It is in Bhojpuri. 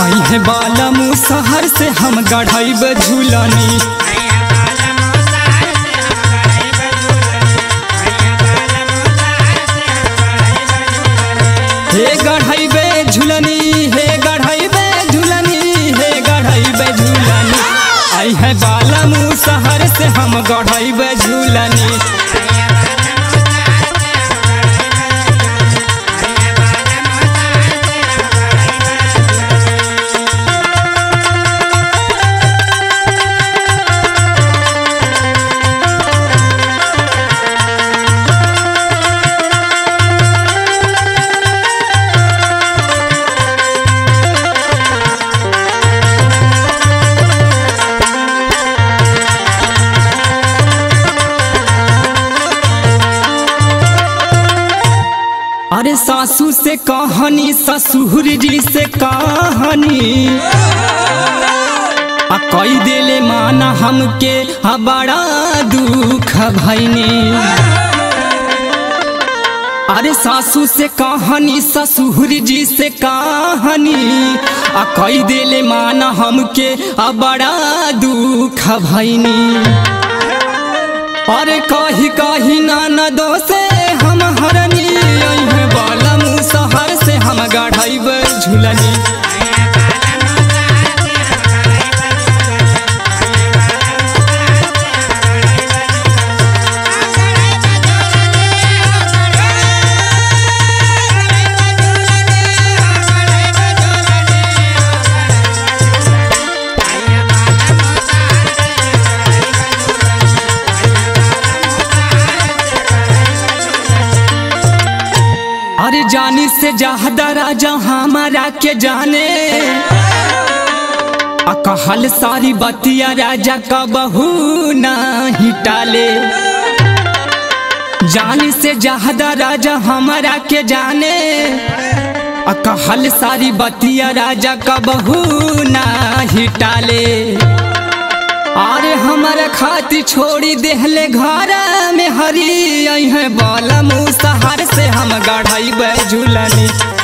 अहे बाला मुसहर से हम गढ़ब झूलनी हे गढ़ैबे झूलनी हे गढ़ैबे झूलनी हे गढ़ैबे झूलनी अहे बाला मुसहर से हम गढ़ैबे झूलनी अरे सासू से कहानी ससुर जी से कहानी आ कई देले माना हमके आ बड़ा दुख भैनी अरे सासू से कहानी ससुर जी से कहानी आ कई देले माना हमके आ बड़ा दुख भैनी अरे कही कही नाना दोसे हम हरनी अइहे बाला मुसहर से हम गढ़ब झूलनी अरे जानी से ज्यादा राजा हमारा के जाने आ कहल सारी बतिया राजा का बहू नहीं टाले जानी से ज्यादा राजा हमारा के जाने आ कहल सारी बतिया राजा का बहू नहीं टाले अरे हमारा खातिर छोड़ी देहले घर में हरी है बाला मुसहर से हम गढ़ब झूलनी